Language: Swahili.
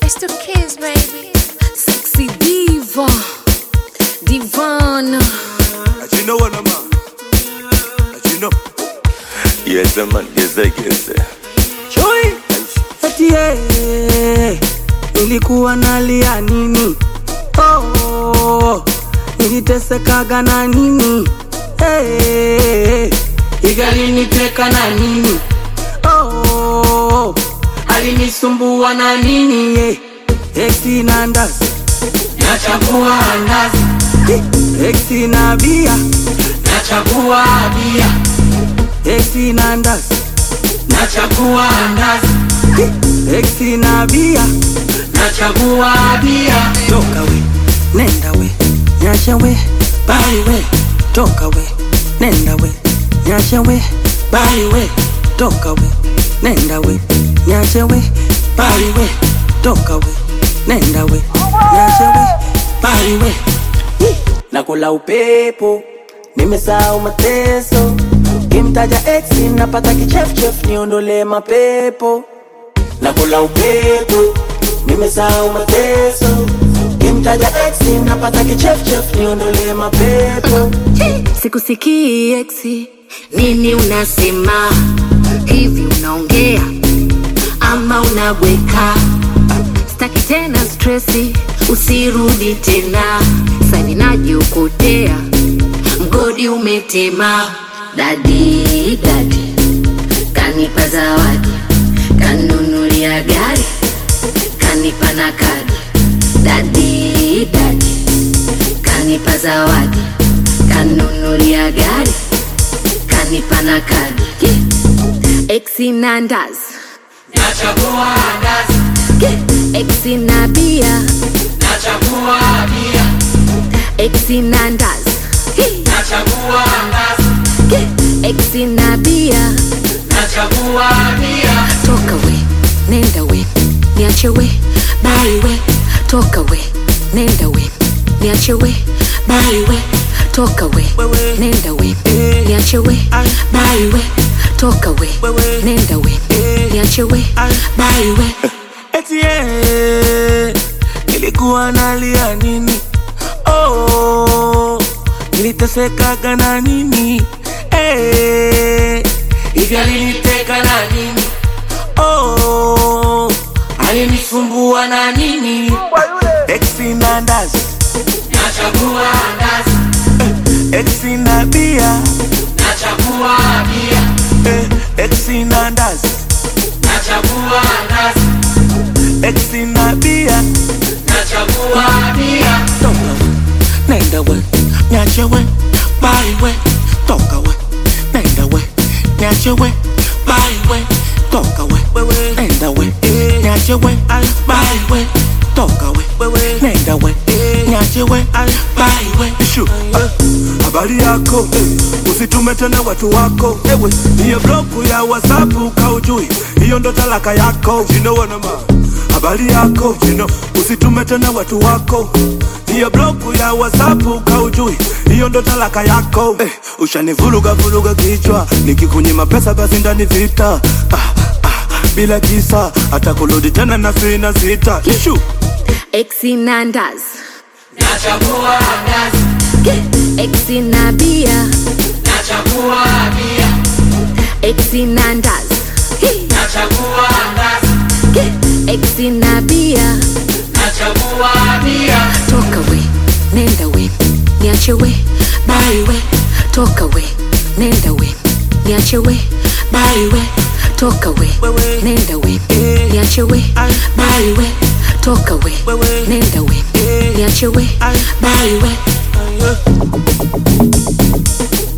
It's the kids, baby. Sexy diva, divana. Ati know what I'm on. Ati know. Yes, man, yes, I guess. Chui eti yeye nilikuwa nalia nini? Oh, nilitesekaga na nini? Hey, igaliniteka na nini? Oh, alinisumbua na nini? Yeah. Eti na ndazi nachagua ndazi, eti na bia nachagua bia, eti na ndazi nachagua ndazi, eti na bia nachagua bia. Toka we, nenda we, nyasha we, bali we, toka we, nenda we, nyasha we, bali we, toka we, nenda we, nyasha we, bali we, toka we, nenda we, nyasha we, bali we. Nakula upepo, nimesahau mateso. Kimtaja ex napata kichefchef, niondole mapepo. Nakula upepo, nimesahau mateso. Kimtaja ex napata kichefchef, niondole mapepo. Sikusikii eksi, nini unasema? Hivi unaongea ama unabweka? Staki tena stresi, usirudi tena. Sani najiokotea, mgodi umetema. Dadi dadi kanipa zawadi, kanunulia gari, kanipa na kadi. Dadi dadi kanipa zawadi, kanunulia gari, kanipa na kadi. Yeah. Exi na ndazi, Nachagua ndazi, yeah. Exi na bia, nachagua bia, exi na ndazi, Hey. nachagua ndazi, yeah. Exi na bia, nachagua bia. toka we, nenda we, niache we, bali we, toka we, nenda we, niache we, bali we, toka we, nenda we, niache we, bali we, toka we, nenda we, niache we, bali we. Eti yeye nilikuwa nalia nini? Oh, nilitesekaga na nini? Eh, hivi aliniteka na nini? Oh, alinisumbua na nini? Exi na ndazi, nachagua ndazi. Exi na bia, nachagua bia. Exi na ndazi, nachagua ndazi. Exi na bia, nachagua bia. Toka we, nenda we, nyache we, bali we. Toka we, nenda we, nyache we, bali we. Toka we, nenda we, nyache we, bali we. Toka we, nenda we, nyache we, bali we. Ishu. Ah, Habari yako eh, usitume tena watu wako ewe, hiyo bloku ya WhatsApp kaujui, hiyo ndo talaka yako you know what I'm on. Habari yako you know, usitume tena watu wako hiyo bloku ya WhatsApp kaujui, hiyo ndo talaka yako eh, ushanivuruga vuruga kichwa, nikikunyima pesa basi ndani vita ah, ah, bila kisa hata kurudi tena na sina sita Ishu. Exi na ndazi, Nachagua ndazi, yeah. Exi na bia, nachagua bia, exi na ndazi, Hey. nachagua ndazi, yeah. Exi na bia, nachagua bia. toka we, nenda we, niache we, bali we, toka we, nenda we, niache we, bali we, toka we, nenda we, niache we, bali we, toka we, nenda we, niache we, bali we.